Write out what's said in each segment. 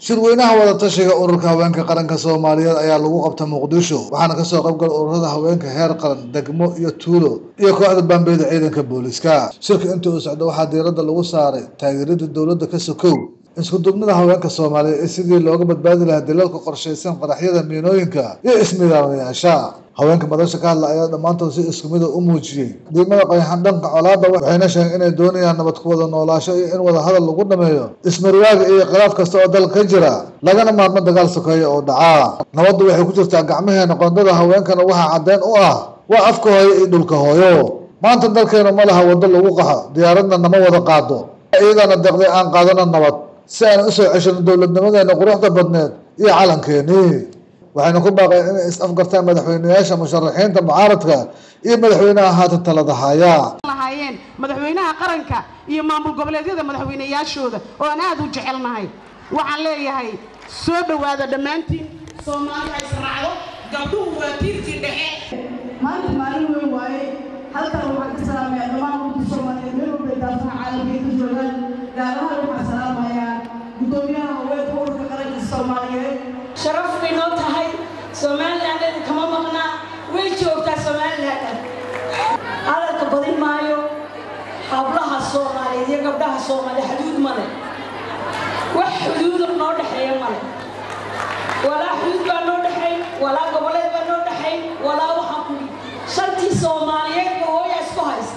shirweynaha wadatashiga ururka haweenka qaranka soomaaliyeed ayaa lagu qabta muqdisho waxaana kasoo qaybgala ururada haweenka heer qaran degmo iyo tuulo iyo kooxda baambeyda ciidanka booliska shirka intii uu socdo waxaa diiradda lagu saaray taageerada dowladda ka sokow isku-duubnida haweenka soomaaliyeed ee sidii looga badbaadi lahaa dilalka qorshaysan qaraxyada miinooyinka iyo ismidaamayaasha haweenka madasha ka hadla ayaa dhammaantood si isku mida u muujiyey diimada qayaxan dhanka colaadda waxayna sheegeen inay doonayaan nabad ku wada noolaasho iyo in wada hadal lagu dhameeyo ismarwaaga iyo khilaaf kasta oo dalka ka jira lagana maarmo dagaal sokeeya oo dhacaa nabaddu waxay ku jirtaa gacmaheena qoondada haweenkana waxaa caddeyn u ah waa afka hooyo iyo dhulka hooyo maanta dalkeenu ma laha waddo lagu qaxo diyaaradna nama wada qaado iyadana deqday aan qaadano nabad si aan usoo ceshano dowladnimadeena quruxda badneed iyo calankeenii waxayna ku baaqeen inay is-afgartaan madaxweyneyaasha musharaxiinta mucaaradka iyo madaxweynaha haatan talada haya lahaayeen madaxweynaha qaranka iyo maamul goboleedyada madaxweyneyaashooda oo aan aada u jecelnahay waxaan leeyahay soo dhowaada dhammaantiin soomaali ha israacdo gabdhuhu waa tiirkii dhexe maanta maalin weyn waaye halkan waxaan ka salaamaya dhammaan ummadda soomaaliyeed meel walbay daafaa caalamka ay ka joogaan gaar ahaan waxaan salaamayaa guddoomiyaha haweenka ururka qaranka soomaaliyeed sharaf bay noo tahay somalilanded kama maqnaa way joogtaa somaliland hadalka badin maayo hablaha soomaaliyeed iyo gabdhaha soomaaliya xuduud male wax xuduuda noo dhexeeya male walaa xuduud baa noo dhexayn walaa goboleed baa noo dhexayn walaa waxaan kuli shantii soomaaliyeed ba hooya isku haysta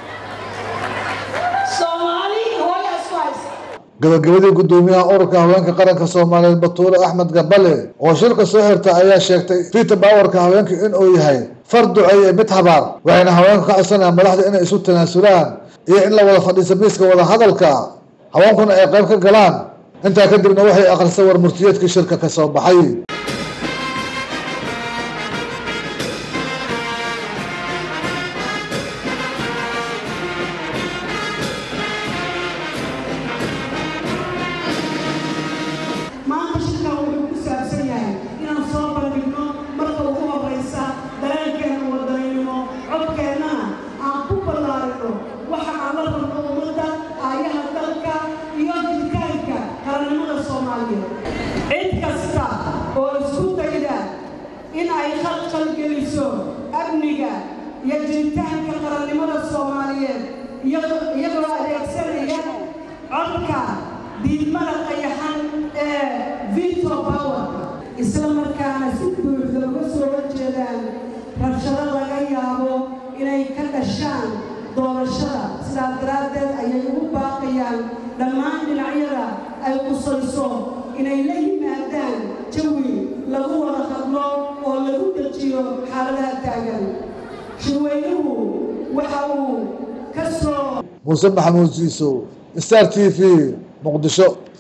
soomaali hooya isku haysta gabagabadii guddoomiyaha ururka haweenka qaranka soomaaliyeed batuule axmed gabale oo shirka soo xirta ayaa sheegtay vita bawarka haweenka in uu yahay far duceeye mid habaar waxayna haweenku ka codsanayaan madaxda inay isu tanaasulaan iyo in la wada fadhiiso miiska wada hadalka haweenkuna ay qayb ka galaan intaa kadibna waxay akhrisay war murtiyeedkii shirka ka soo baxay maanta shirkan wuxuu ku saabsan yahay inaan soo bandhigno marka ugu horraysa dareenkeena wadaninimo codkeennana aan ku ballaarino waxa aan la rabno ummadda aayaha dalka iyo jiritaanka qarannimada soomaaliyeed cid kasta oo isku dayda in ay khalkhal geliso amniga iyo jiritaanka qarannimada soomaaliyeed iyagoo iyagoo adeegsanaya codka diidmada qayaxan ee vito power isla markaana si buuxda uga soo horjeedaan rabshado laga yaabo inay ka dhashaan doorashada sidaas daraaddeed ayay ugu baaqayaan dhammaan dhinacyada ay qusayso inay la yimaadaan jawi lagu wada hadlo oo lagu dejiyo xaaladaha taagan shirweynuhu waxa uu ka soo muuse maxamuud siisow star t v muqdisho